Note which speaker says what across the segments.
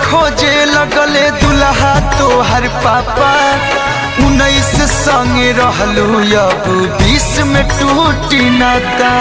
Speaker 1: खोजे लगले दुल्हा तोहर पापा उन्नीस संगे रहलू अब बीस में टूटी नाता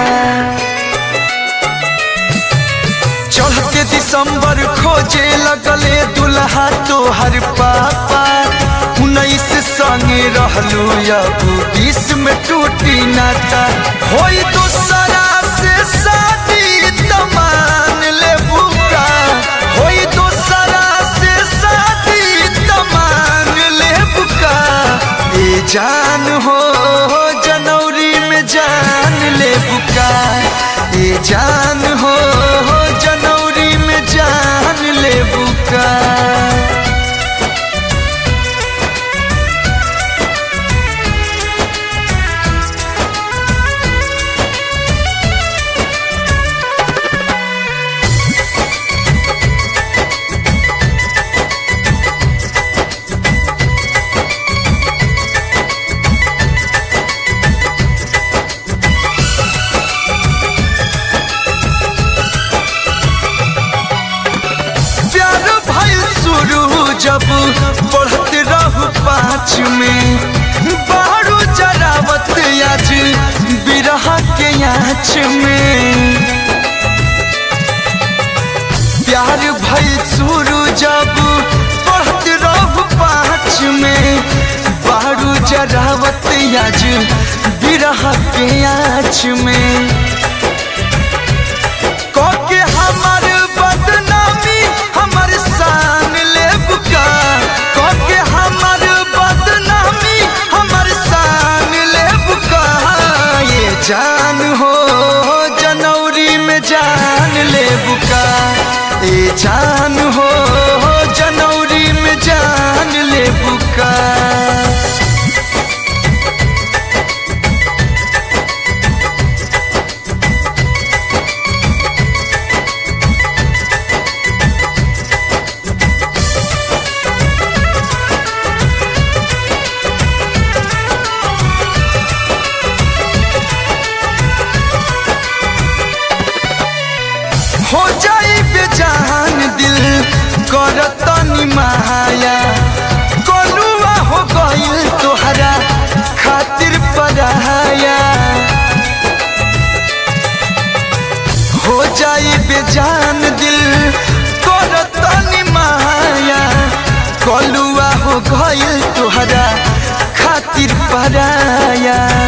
Speaker 1: चढ़ते दिसंबर खोजे लगले दुल्हा तोहर पापा उन्नीस संगे रहलू अब बीस में टूटी नाता होई दूसरा से शादी तमान ले बुका होई दूसरा से शादी तमान ले बुका ए जान हो जनवरी में जान ले बुका ए जान हो जनवरी में जान ले बुका प्यार भइल शुरू जब बढ़त रहू पाँच में बारू जरावत आज बिरह के आँच में प्यार भइल शुरू जब बढ़त रहू पाँच में बारू जरावत आज बिरह के आँच में के हमर बदनामी हमर शान ले बुका के हमर बदनामी हमर शान ले बुका ये जान हो जनवरी में जान ले बुका ये जान हो जनवरी में जान ले बुका हो जाई बेजान दिल करतनी माया कोलुआ हो गइल तोहरा खातिर पराया हो जाई बेजान दिल करतनी माया कोलुआ हो गइल तोहरा खातिर पराया